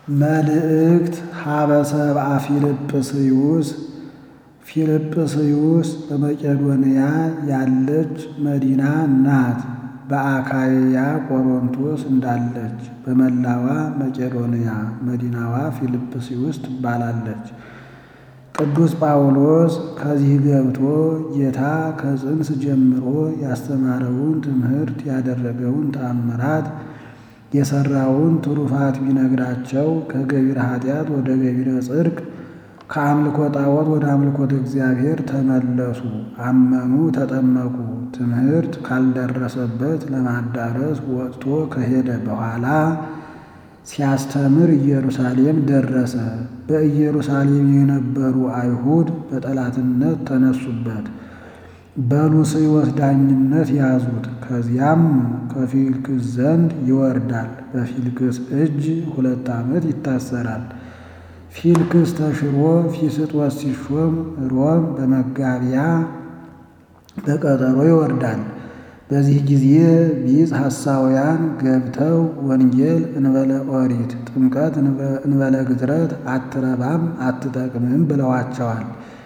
መልእክት ሀበ ሰብአ ፊልጵስዩስ ፊልጵስዩስ በመቄዶንያ ያለች መዲና ናት። በአካይያ ቆሮንቶስ እንዳለች በመላዋ መቄዶንያ መዲናዋ ፊልጵስዩስ ትባላለች። ቅዱስ ጳውሎስ ከዚህ ገብቶ ጌታ ከጽንስ ጀምሮ ያስተማረውን ትምህርት ያደረገውን ተአምራት የሠራውን ትሩፋት ቢነግራቸው ከገቢረ ኃጢአት ወደ ገቢረ ጽድቅ ከአምልኮ ጣዖት ወደ አምልኮተ እግዚአብሔር ተመለሱ፣ አመኑ፣ ተጠመቁ። ትምህርት ካልደረሰበት ለማዳረስ ወጥቶ ከሄደ በኋላ ሲያስተምር ኢየሩሳሌም ደረሰ። በኢየሩሳሌም የነበሩ አይሁድ በጠላትነት ተነሱበት፣ በሉስዮስ ዳኝነት ያዙት። ከዚያም ከፊልክስ ዘንድ ይወርዳል። በፊልክስ እጅ ሁለት ዓመት ይታሰራል። ፊልክስ ተሽሮ ፊስጦስ ሲሾም ሮም በመጋቢያ በቀጠሮ ይወርዳል። በዚህ ጊዜ ቢጽ ሐሳውያን ገብተው ወንጌል እንበለ ኦሪት ጥምቀት እንበለ ግዝረት አትረባም አትጠቅምም ብለዋቸዋል።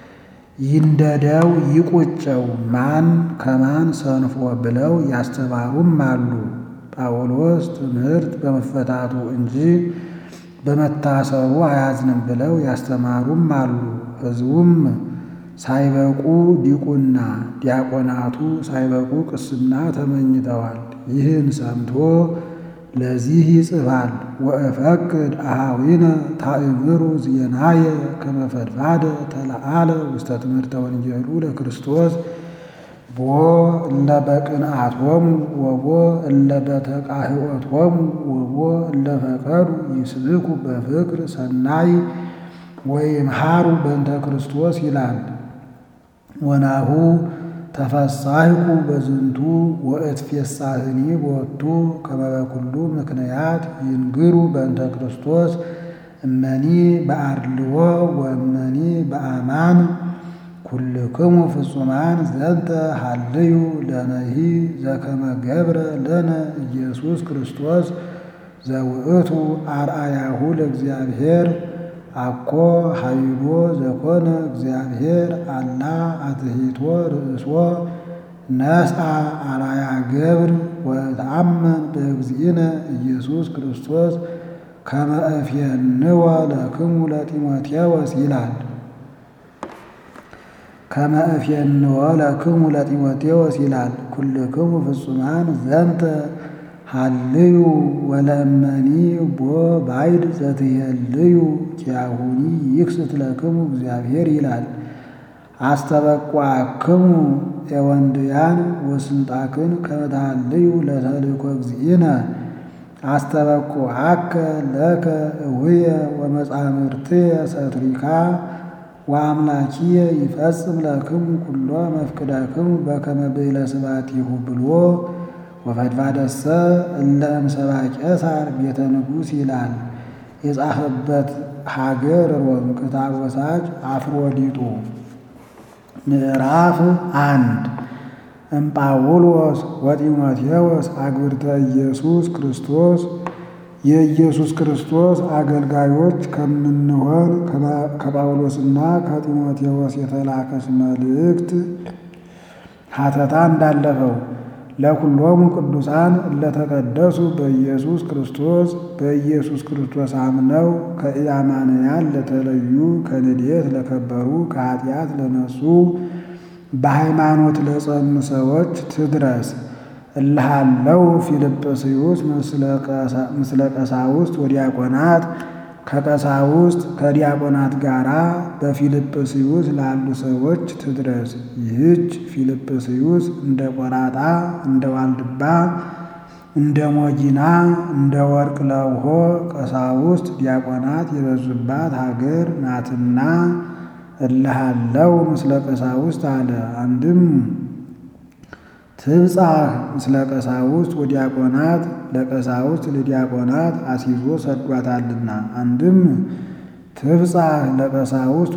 ይንደደው ይቁጨው ማን ከማን ሰንፎ ብለው ያስተማሩም አሉ። ጳውሎስ ትምህርት በመፈታቱ እንጂ በመታሰሩ አያዝንም ብለው ያስተማሩም አሉ። ሕዝቡም ሳይበቁ ዲቁና ዲያቆናቱ ሳይበቁ ቅስና ተመኝተዋል። ይህን ሰምቶ ለዚህ ይጽፋል። ወእፈቅድ አሃዊነ ታእምሩ ዜናየ ከመ ፈድፋደ ተለአለ ውስተ ትምህርተ ወንጌሉ ለክርስቶስ ቦ እለ በቅንዓቶሙ ወቦ እለ በተቃህወቶሙ ወቦ እለ ፈቀዱ ይስብኩ በፍቅር ሰናይ ወይምሃሩ በእንተ ክርስቶስ ይላል። ወናሁ ተፈሳይኩ በዝንቱ ወእትፌሳህኒ ቦቱ ከመ በኩሉ ምክንያት ይንግሩ በእንተ ክርስቶስ እመኒ በአድልዎ ወእመኒ በአማን ኩልክሙ ፍጹማን ዘንተ ሃልዩ ለነሂ ዘከመ ገብረ ለነ ኢየሱስ ክርስቶስ ዘውእቱ አርአያሁ ለእግዚአብሔር አኮ ኃይሎ ዘኮነ እግዚአብሔር አላ አትሂቶ ርእሶ ነስአ አርአያ ገብር ወተአመን በእግዚእነ ኢየሱስ ክርስቶስ ከመ እፌንወ ለክሙ ለጢሞቴዎስ ይላል። ከመ እፌንወ ለክሙ ለጢሞቴዎስ ይላል። ኩልክሙ ፍጹማን ዘንተ ሃልዩ ወለእመኒ ቦ ባይድ ዘትሄልዩ ኪያሁኒ ይክስት ለክሙ እግዚአብሔር ይላል። አስተበቋክሙ ኤወንድያን ወስንጣክን ከመ ተሃልዩ ለተልእኮ እግዚእነ አስተበቁዓከ ለከ እውየ ወመጻምርትየ ሰትሪካ ወአምላኪየ ይፈጽም ለክሙ ኩሎ መፍቅዳክሙ በከመ ብእለ ስብሐቲሁ ብሎ ወፈድፋደሰ እለ እምሰባ ቄሳር ቤተ ንጉሥ ይላል። የጻፈበት ሀገር ሮም ክታብ ወሳጅ አፍሮዲጡ ምዕራፍ አንድ እምጳውሎስ ወጢሞቴዎስ አግብርተ ኢየሱስ ክርስቶስ የኢየሱስ ክርስቶስ አገልጋዮች ከምንሆን ከጳውሎስና ከጢሞቴዎስ የተላከች መልእክት ሀተታ እንዳለፈው ለኩሎሙ ቅዱሳን እለተቀደሱ በኢየሱስ ክርስቶስ በኢየሱስ ክርስቶስ አምነው ከኢአማንያን ለተለዩ ከንዴት ለከበሩ ከኃጢአት ለነጹ በሃይማኖት ለጸኑ ሰዎች ትድረስ። እልሃለው ፊልጵስዩስ ምስለ ቀሳውስት ወዲያቆናት ከቀሳውስት ከዲያቆናት ጋር በፊልጵስዩስ ላሉ ሰዎች ትድረስ። ይህች ፊልጵስዩስ እንደ ቆራጣ እንደ ዋልድባ እንደ ሞጊና እንደ ወርቅ ለውሆ ቀሳውስት ዲያቆናት የበዙባት ሀገር ናትና እልሃለው ምስለ ቀሳውስት አለ። አንድም ትብጻሕ ምስለ ቀሳውስት ወዲያቆናት ለቀሳውስት ለዲያቆናት አሲዞ ሰዷታልና። አንድም ትብጻሕ ለቀሳውስት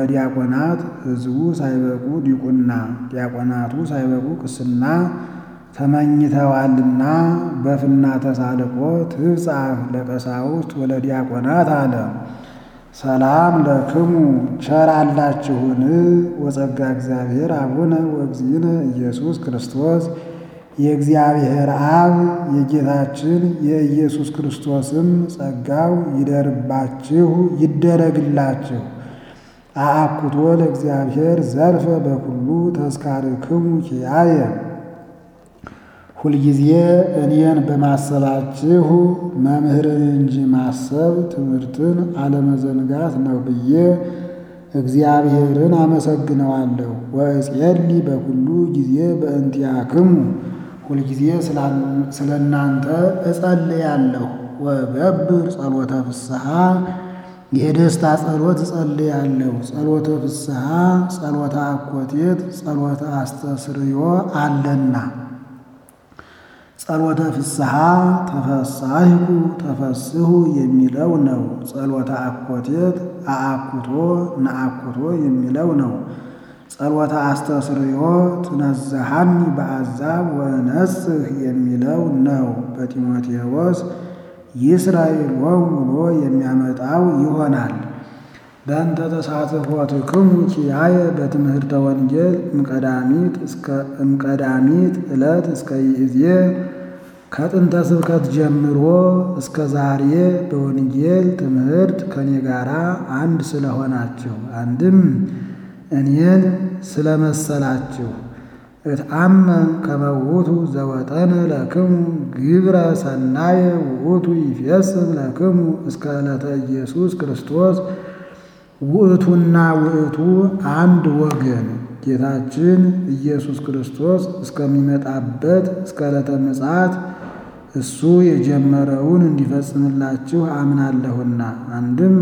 ወለዲያቆናት ሕዝቡ ሳይበቁ ዲቁና ዲያቆናቱ ሳይበቁ ቅስና ተመኝተዋልና በፍና ተሳልቆ ትብጻሕ ለቀሳውስት ወለዲያቆናት አለ። ሰላም ለክሙ ቸር አላችሁን ወጸጋ እግዚአብሔር አቡነ ወእግዚእነ ኢየሱስ ክርስቶስ የእግዚአብሔር አብ የጌታችን የኢየሱስ ክርስቶስም ጸጋው ይደርባችሁ ይደረግላችሁ። አአኩቶ ለእግዚአብሔር ዘርፈ በኩሉ ተስካርክሙ ኪያየ ሁልጊዜ እኔን በማሰባችሁ መምህርን እንጂ ማሰብ ትምህርትን አለመዘንጋት ነው ብዬ እግዚአብሔርን አመሰግነዋለሁ። ወእፄሊ በኩሉ ጊዜ በእንቲአክሙ ሁልጊዜ ስለ እናንተ እጸልያለሁ። ወገብር ጸሎተ ፍስሐ የደስታ ጸሎት እጸልያለሁ። ጸሎተ ፍስሐ፣ ጸሎተ አኮቴት፣ ጸሎተ አስተስርዮ አለና ጸሎተ ፍስሐ ተፈሳሂኩ ተፈስሁ የሚለው ነው። ጸሎተ አኮቴት አአኩቶ ነአኩቶ የሚለው ነው። ጸሎተ አስተስርዮ ትነዝሃኒ በአዛብ ወነጽህ የሚለው ነው። በጢሞቴዎስ ይስራኤል ወውሎ የሚያመጣው ይሆናል። በእንተ ተሳትፎትክሙ ኪያየ በትምህርተ ወንጌል እምቀዳሚት እስከ እምቀዳሚት ዕለት እስከ ይእዜ ከጥንተ ስብከት ጀምሮ እስከ ዛሬ በወንጌል ትምህርት ከኔ ጋር አንድ ስለሆናችሁ አንድም እኔን ስለመሰላችሁ እትአመን ከመ ውእቱ ዘወጠነ ለክሙ ግብረ ሰናየ ውእቱ ይፌስም ለክሙ እስከ ዕለተ ኢየሱስ ክርስቶስ ውእቱና ውእቱ አንድ ወገን ጌታችን ኢየሱስ ክርስቶስ እስከሚመጣበት እስከ ዕለተ ምጽአት እሱ የጀመረውን እንዲፈጽምላችሁ አምናለሁና። አንድም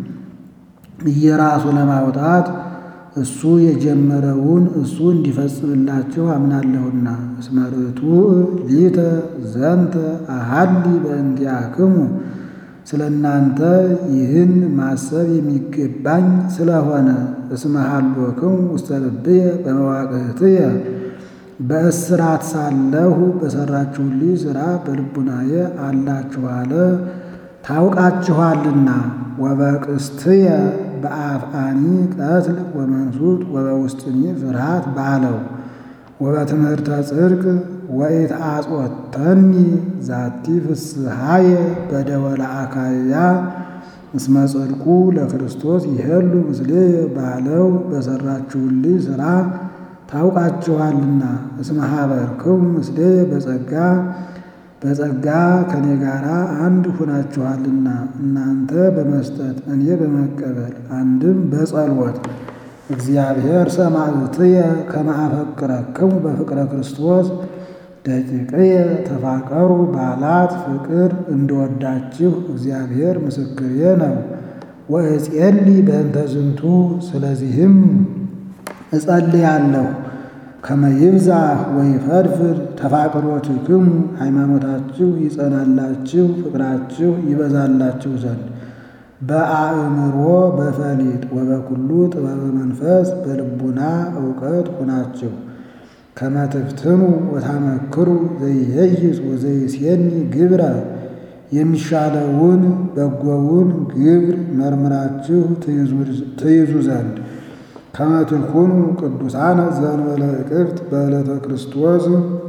እየራሱ ለማውጣት እሱ የጀመረውን እሱ እንዲፈጽምላችሁ አምናለሁና። እስመ ርቱዕ ሊተ ዘንተ አሃሊ በእንቲአክሙ ስለ እናንተ ይህን ማሰብ የሚገባኝ ስለሆነ እስመ ሀሎክሙ ውስተ ልብየ በመዋቅህትየ በእስራት ሳለሁ በሠራችሁልኝ ሥራ በልቡናዬ አላችሁ አለ። ታውቃችኋልና ወበቅስትየ በአፍአኒ ቀትል ወመንሱት ወበውስጥኒ ፍርሃት ባለው ወበትምህርተ ጽድቅ ወኢትአጽወተኒ ዛቲ ፍስሐየ በደወለ አካያ እስመ ጽድቁ ለክርስቶስ ይሄሉ ምስሌየ ባለው በሠራችሁልኝ ሥራ ታውቃችኋልና። እስመ ሀበርክሙ ምስሌየ በጸጋ በጸጋ ከኔ ጋር አንድ ሁናችኋልና እናንተ በመስጠት እኔ በመቀበል አንድም በጸሎት እግዚአብሔር ሰማዕትየ ከመ አፈቅረክሙ በፍቅረ ክርስቶስ ደቂቅየ ተፋቀሩ ባላት ፍቅር እንደወዳችሁ እግዚአብሔር ምስክሬ ነው። ወእፄሊ በእንተ ዝንቱ ስለዚህም እጸልያለሁ ከመ ይብዛሕ ወይፈድፍድ ተፋቅሮትክሙ ሃይማኖታችሁ ይጸናላችሁ ፍቅራችሁ ይበዛላችሁ ዘንድ በአእምሮ በፈሊጥ ወበኩሉ ጥበበ መንፈስ በልቡና እውቀት ሁናችሁ ከመ ትፍትኑ ወታመክሩ ዘይሄይስ ወዘይሴኒ ግብረ የሚሻለውን በጎውን ግብር መርምራችሁ ትይዙ ዘንድ ከመ ትኩኑ ቅዱሳነ ዘእንበለ እቅፍት በዕለተ ክርስቶስ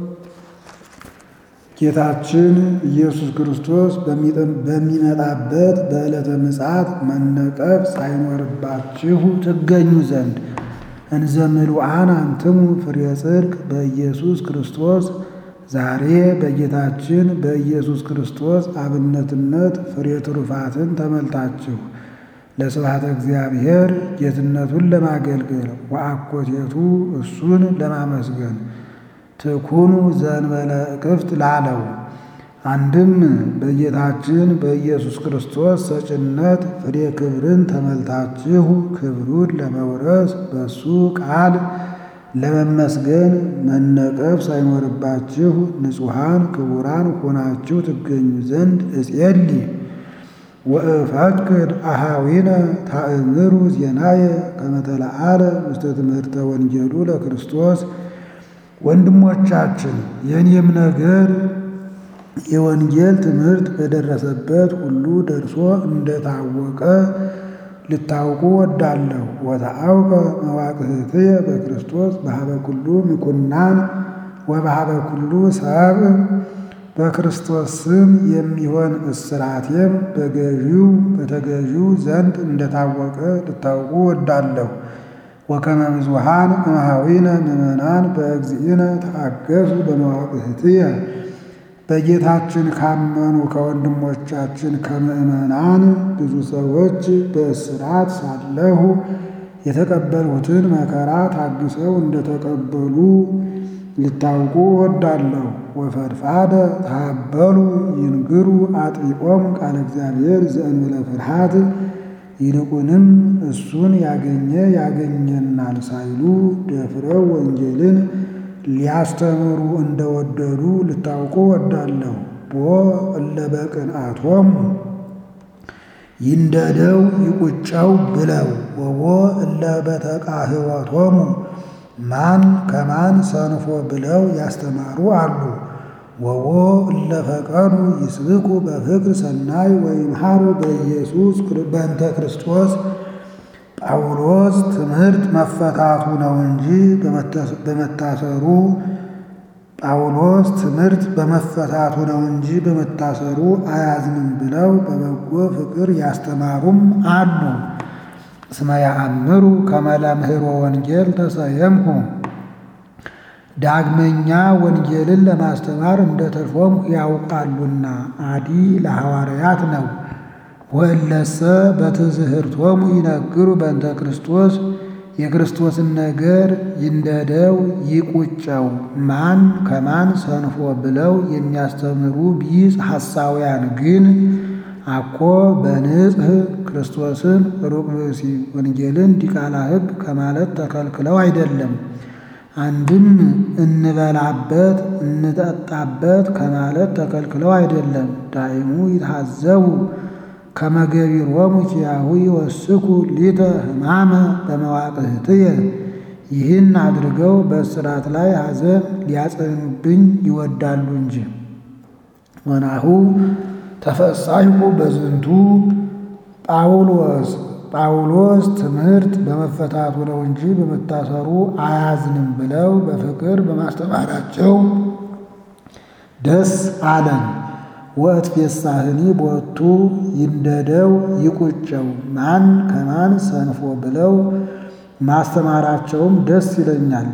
ጌታችን ኢየሱስ ክርስቶስ በሚመጣበት በዕለተ ምጽአት መነቀፍ ሳይኖርባችሁ ትገኙ ዘንድ እንዘ ምሉዓን አንትሙ ፍሬ ጽድቅ በኢየሱስ ክርስቶስ ዛሬ በጌታችን በኢየሱስ ክርስቶስ አብነትነት ፍሬ ትሩፋትን ተመልታችሁ ለስብሐተ እግዚአብሔር ጌትነቱን ለማገልገል ወአኮቴቱ እሱን ለማመስገን ትኩኑ ዘእንበለ እቅፍት ላለው አንድም በጌታችን በኢየሱስ ክርስቶስ ሰጭነት ፍሬ ክብርን ተመልታችሁ ክብሩን ለመውረስ በሱ ቃል ለመመስገን መነቀፍ ሳይኖርባችሁ ንጹሐን ክቡራን ሆናችሁ ትገኙ ዘንድ እጼሊ ወእፈቅድ አሃዊነ ታእምሩ ዜናየ ከመ ተለዓለ ውስተ ትምህርተ ወንጌሉ ለክርስቶስ ወንድሞቻችን የእኔም ነገር የወንጌል ትምህርት በደረሰበት ሁሉ ደርሶ እንደታወቀ ልታውቁ ወዳለሁ። ወተአውቀ መዋቅህትየ በክርስቶስ በሀበ ኩሉ ምኩናን ወበሀበ ኩሉ ሰብእ በክርስቶስ ስም የሚሆን እስራቴም በገዢው በተገዢው ዘንድ እንደታወቀ ልታውቁ ወዳለሁ። ወከመ ብዙኃን እምኀዊነ ምእመናን በእግዚእነ ተአገሱ በመዋቅህትየ በጌታችን ካመኑ ከወንድሞቻችን ከምእመናን ብዙ ሰዎች በእስራት ሳለሁ የተቀበልሁትን መከራ ታግሰው እንደተቀበሉ ልታውቁ ወዳለሁ። ወፈድፋደ ተሃበሉ ይንግሩ አጥቢቆሙ ቃለ እግዚአብሔር ዘእንበለ ፍርሃት ይልቁንም እሱን ያገኘ ያገኘናል ሳይሉ ደፍረው ወንጌልን ሊያስተምሩ እንደወደዱ ልታውቁ ወዳለሁ። ቦ እለ በቅንዓቶሙ ይንደደው ይቁጨው ብለው ወቦ እለ በተቃህወቶሙ ማን ከማን ሰንፎ ብለው ያስተማሩ አሉ። ወቦ እለ ፈቀዱ ይስብኩ በፍቅር ሰናይ ወይምሃሩ በኢየሱስ በእንተ ክርስቶስ ጳውሎስ ትምህርት መፈታቱ ነው እንጂ በመታሰሩ ጳውሎስ ትምህርት በመፈታቱ ነው እንጂ በመታሰሩ አያዝንም ብለው በበጎ ፍቅር ያስተማሩም አሉ። እስመ ያአምሩ ከመ ለምህሮ ወንጌል ተሰየምኩ ዳግመኛ ወንጌልን ለማስተማር እንደተሾምኩ ያውቃሉና አዲ ለሐዋርያት ነው። ወእለሰ በትዝህርቶሙ ይነግሩ በእንተ ክርስቶስ የክርስቶስን ነገር ይንደደው ይቁጨው ማን ከማን ሰንፎ ብለው የሚያስተምሩ ቢጽ ሐሳውያን ግን አኮ በንጽሕ ክርስቶስን ሩቅ ብእሲ ወንጌልን ዲቃላ ሕግ ከማለት ተከልክለው አይደለም። አንድም እንበላበት እንጠጣበት ከማለት ተከልክለው አይደለም። ዳይሙ ይታዘቡ ከመገቢሮሙ ኪያሁ ይወስኩ ሊተ ሕማመ በመዋቅህትየ ይህን አድርገው በእስራት ላይ ሐዘን ሊያጸኑብኝ ይወዳሉ እንጂ። ወናሁ ተፈሳይኩ በዝንቱ ጳውሎስ ጳውሎስ ትምህርት በመፈታቱ ነው እንጂ በመታሰሩ አያዝንም ብለው በፍቅር በማስተማራቸው ደስ አለን። ወእትፌሳህኒ ቦቱ ይንደደው ይቁጨው ማን ከማን ሰንፎ ብለው ማስተማራቸውም ደስ ይለኛል።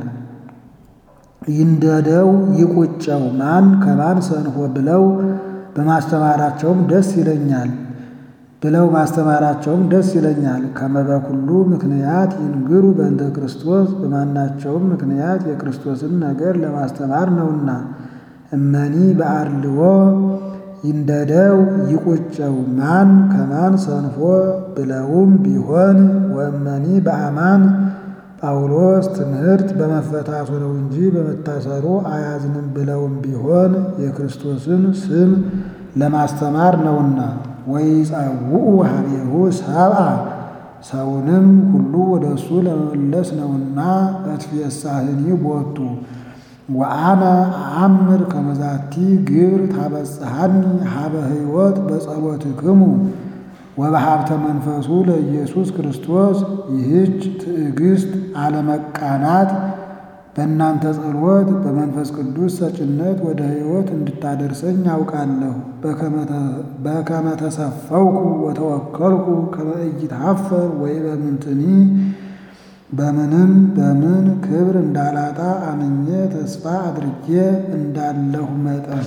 ይንደደው ይቁጨው ማን ከማን ሰንፎ ብለው በማስተማራቸውም ደስ ይለኛል ብለው ማስተማራቸውም ደስ ይለኛል። ከመበኩሉ ምክንያት ይንግሩ በእንተ ክርስቶስ በማናቸውም ምክንያት የክርስቶስን ነገር ለማስተማር ነውና። እመኒ በአርልዎ ይንደደው ይቁጨው ማን ከማን ሰንፎ ብለውም ቢሆን ወእመኒ በአማን ጳውሎስ ትምህርት በመፈታቱ ነው እንጂ በመታሰሩ አያዝንም ብለውም ቢሆን የክርስቶስን ስም ለማስተማር ነውና። ወይጸውዑ ሀቤሁ ሰብአ ሰውንም ሁሉ ወደ እሱ ለመመለስ ነውና። እትፌሳህኒ ቦቱ ወአነ አአምር ከመዛቲ ግብር ታበጽሐኒ ሀበ ሕይወት በጸሎትክሙ ወበሀብተ መንፈሱ ለኢየሱስ ክርስቶስ። ይህች ትዕግስት አለመቃናት በእናንተ ጸሎት በመንፈስ ቅዱስ ሰጭነት ወደ ሕይወት እንድታደርሰኝ ያውቃለሁ። በከመ ተሰፈውኩ ወተወከልኩ ከመ ኢይትኀፈር ወይ በምንትኒ በምንም በምን ክብር እንዳላጣ አምኜ ተስፋ አድርጌ እንዳለሁ መጠን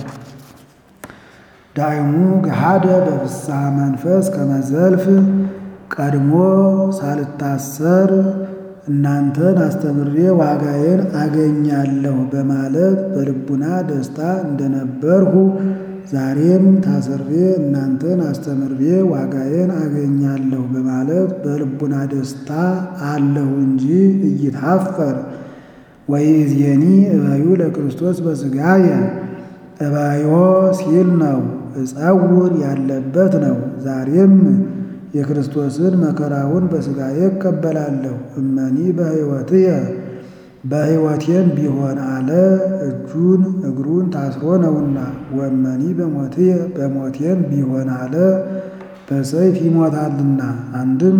ዳይሙ ገሃደ በፍስሐ መንፈስ ከመዘልፍ ቀድሞ ሳልታሰር እናንተን አስተምሬ ዋጋዬን አገኛለሁ በማለት በልቡና ደስታ እንደነበርሁ ዛሬም ታስሬ እናንተን አስተምሬ ዋጋዬን አገኛለሁ በማለት በልቡና ደስታ አለሁ እንጂ ኢይትኀፈር። ወይእዜኒ እበዩ ለክርስቶስ በሥጋየ እበዮ ሲል ነው፣ እጸውር ያለበት ነው። ዛሬም የክርስቶስን መከራውን በሥጋዬ እቀበላለሁ። እመኒ በሕይወትየ በሕይወቴም ቢሆን አለ እጁን እግሩን ታስሮ ነውና። ወመኒ በሞትየ በሞቴም ቢሆን አለ በሰይፍ ይሞታልና። አንድም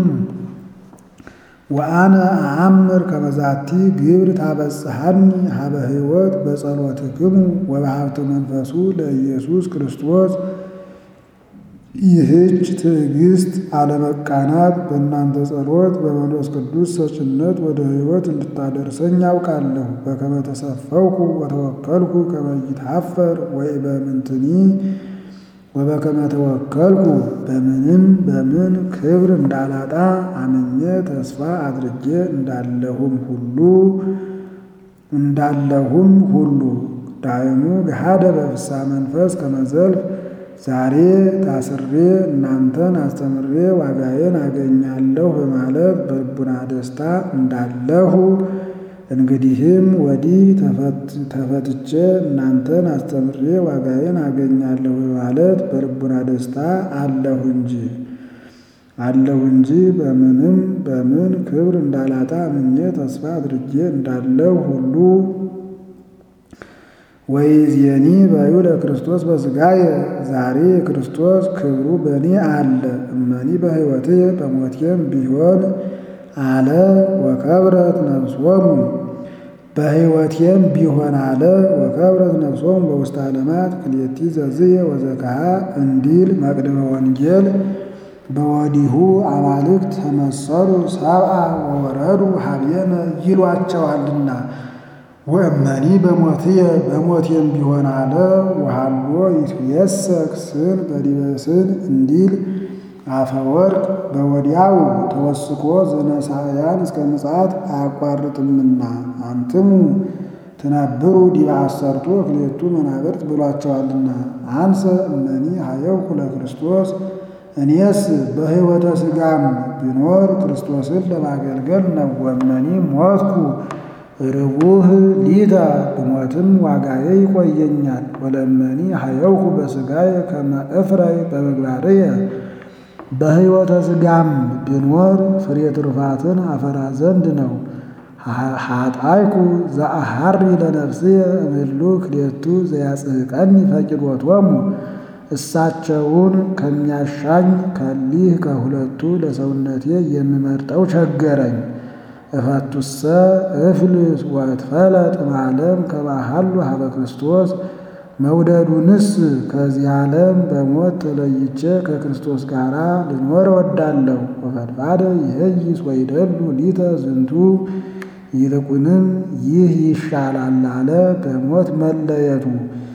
ወአነ አአምር ከመዛቲ ግብር ታበጽሐኒ ሀበ ሕይወት በጸሎትክሙ ወበሀብተ መንፈሱ ለኢየሱስ ክርስቶስ። ይህች ትዕግስት አለመቃናት በእናንተ ጸሎት በመንፈስ ቅዱስ ሰጭነት ወደ ሕይወት እንድታደርሰኝ ያውቃለሁ። በከመ ተሰፈውኩ ወተወከልኩ ከመ ይትሐፈር ወኢበምንትኒ ወበከመ ተወከልኩ በምንም በምን ክብር እንዳላጣ አምኜ ተስፋ አድርጌ እንዳለሁም ሁሉ እንዳለሁም ሁሉ ዳይሙ ገሃደ በፍስሐ መንፈስ ከመዘልፍ ዛሬ ታስሬ እናንተን አስተምሬ ዋጋዬን አገኛለሁ በማለት በልቡና ደስታ እንዳለሁ እንግዲህም ወዲህ ተፈትቼ እናንተን አስተምሬ ዋጋዬን አገኛለሁ በማለት በልቡና ደስታ አለሁ እንጂ አለሁ እንጂ በምንም በምን ክብር እንዳላጣ አምኜ ተስፋ አድርጌ እንዳለሁ ሁሉ ወይዜኒ በዩ ለክርስቶስ በሥጋየ ዛሬ ክርስቶስ ክብሩ በእኔ አለ። እመኒ በሕይወትየ በሞቴም ቢሆን አለ ወከብረት ነፍሶሙ በሕይወቴም ቢሆን አለ ወከብረት ነፍሶሙ በውስተ ዓለማት ክልኤቲ ዘዝየ ወዘከሃ እንዲል መቅድመ ወንጌል በወዲሁ አማልክት ተመሰሉ ሰብአ ወወረዱ ሀብየነ ይሏቸዋልና። ወእመኒ በሞትየ በሞቴም ቢሆን አለ ወሃሎ ይትየሰክ ስን በዲበ ስን እንዲል አፈወርቅ በወዲያው ተወስኮ ዘነሳያን እስከ ምጽአት አያቋርጥምና አንትሙ ትነብሩ ዲበ አሰርቱ ክልኤቱ መናብርት ብሏቸዋልና። አንሰ እመኒ ሀየውኩ ለክርስቶስ እኔስ በሕይወተ ሥጋም ቢኖር ክርስቶስን ለማገልገል ነው። ወእመኒ ሞትኩ ርቡህ ሊተ ብሞትም ዋጋዬ ይቆየኛል። ወለእመኒ ሀየውኩ በሥጋየ ከመ እፍረይ በምግባርየ በሕይወተ ሥጋም ብኖር ፍሬ ትሩፋትን አፈራ ዘንድ ነው። ኃጣይኩ ዘአሐሪ ለነፍስየ እምእሉ ክልኤቱ ዘያጽሕቀኒ ፈቂዶቶሙ እሳቸውን ከሚያሻኝ ከሊህ ከሁለቱ ለሰውነቴ የምመርጠው ቸገረኝ። እፈቱሰ እፍልስ ወእትፈለጥ እምዓለም ከመ ሀሉ ሀበ ክርስቶስ መውደዱንስ ከዚህ ዓለም በሞት ተለይቼ ከክርስቶስ ጋር ልኖር እወዳለሁ። ወፈድፋደ ይሄይስ ወይደሉ ሊተ ዝንቱ ይልቁንም ይህ ይሻላል አለ በሞት መለየቱ።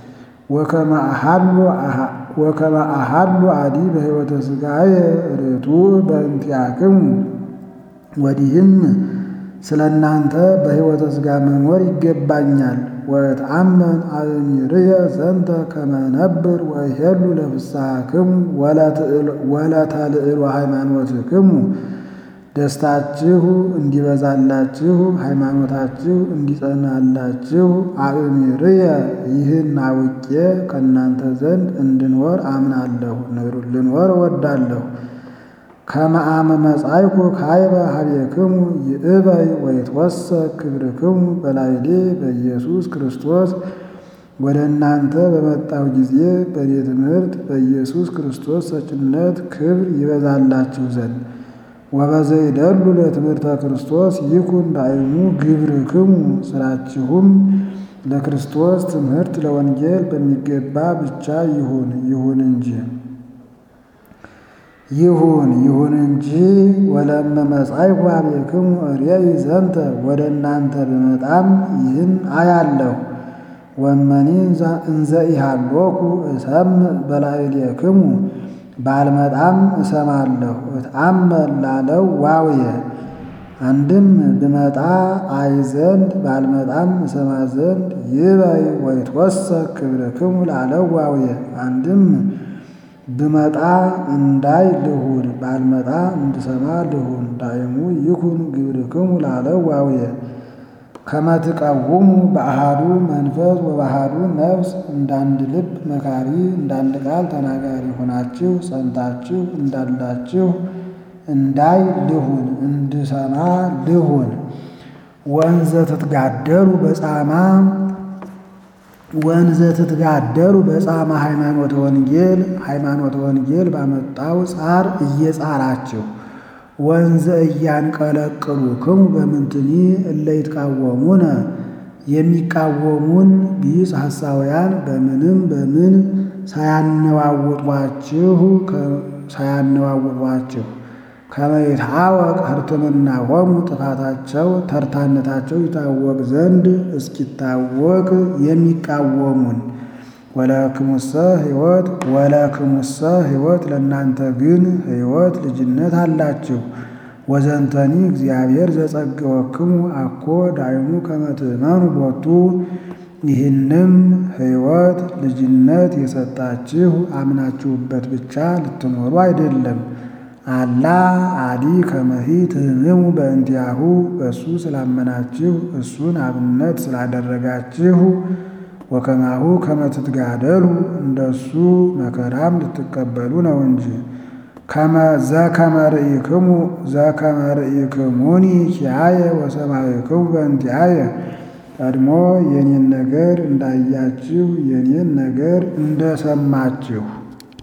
ወከመ አሐሉ አዲ በሕይወተ ሥጋየ ርቱዕ በእንቲአክሙ ወዲህም ስለ እናንተ በሕይወተ ሥጋ መኖር ይገባኛል። ወእትአመን አእሚርየ ዘንተ ከመ ነብር ወይሄሉ ለፍስሐክሙ ወለተልዕሎ ሃይማኖትክሙ ደስታችሁ እንዲበዛላችሁ ሃይማኖታችሁ እንዲጸናላችሁ አእሚርየ ይህን አውቄ ከእናንተ ዘንድ እንድኖር አምናለሁ፣ ልኖር እወዳለሁ። ከመ አመ መጻእኩ ካይበ ኀቤክሙ ይእበይ ወይትወሰክ ክብርክሙ በላዕሌ በኢየሱስ ክርስቶስ ወደ እናንተ በመጣሁ ጊዜ በእኔ ትምህርት በኢየሱስ ክርስቶስ ሰጭነት ክብር ይበዛላችሁ ዘንድ ወበዘይደሉ ለትምህርተ ክርስቶስ ይኩን ዳይሙ ግብርክሙ ስራችሁም ለክርስቶስ ትምህርት ለወንጌል በሚገባ ብቻ ይሁን ይሁን እንጂ ይሁን ይሁን እንጂ ወለመ መጻእኩ ኀቤክሙ እሬይ ዘንተ ወደ እናንተ ብመጣም ይህን አያለሁ። ወመኒ እንዘ ኢሃሎኩ እሰምዕ በላዕሌክሙ ባልመጣም እሰማለሁ። እትአመን ላለው ዋውየ አንድም ብመጣ አይ ዘንድ ባልመጣም እሰማ ዘንድ ይበይ ወይትወሰክ ክብርክሙ ላለው ዋውየ አንድም ብመጣ እንዳይ ልሁን ባልመጣ እንድሰማ ልሁን። ዳይሙ ይኩን ግብርክሙ ላለው ዋውየ ከመ ትቀውሙ በአሃዱ መንፈስ ወበአሃዱ ነፍስ እንዳንድ ልብ መካሪ እንዳንድ ቃል ተናጋሪ ሆናችሁ ጸንታችሁ እንዳላችሁ እንዳይ ልሁን እንድሰማ ልሁን። ወንዘ ትትጋደሉ በጻማ ወንዘ ትትጋደሉ በጻማ ሃይማኖተ ወንጌል ሃይማኖተ ወንጌል ባመጣው ጻር እየጻራችሁ ወንዘ እያንቀለቅሉ ክሙ በምንትኒ እለ ይትቃወሙነ የሚቃወሙን ቢጽ ሐሳውያን በምንም በምን ሳያነዋውጧችሁ ሳያነዋውጧችሁ ከመ ይትሐወቅ ሕርትምናሆሙ ጥፋታቸው ተርታነታቸው ይታወቅ ዘንድ እስኪታወቅ የሚቃወሙን ወለክሙሰ ሕይወት ወለክሙሰ ሕይወት ለእናንተ ግን ሕይወት ልጅነት አላችሁ። ወዘንተኒ እግዚአብሔር ዘጸገወክሙ አኮ ዳይሙ ከመ ትእመኑ ቦቱ ይህንም ሕይወት ልጅነት የሰጣችሁ አምናችሁበት ብቻ ልትኖሩ አይደለም። አላ አዲ ከመሂ ትህምሙ በእንቲአሁ በእሱ ስላመናችሁ እሱን አብነት ስላደረጋችሁ ወከማሁ ከመ ትትጋደሉ እንደሱ መከራም ልትቀበሉ ነው እንጂ ዘከመ ርኢክሙ ዘከመ ርኢክሙኒ ኪያየ ወሰማዕክሙ በእንቲአየ ቀድሞ የኔን ነገር እንዳያችሁ የኔን ነገር እንደሰማችሁ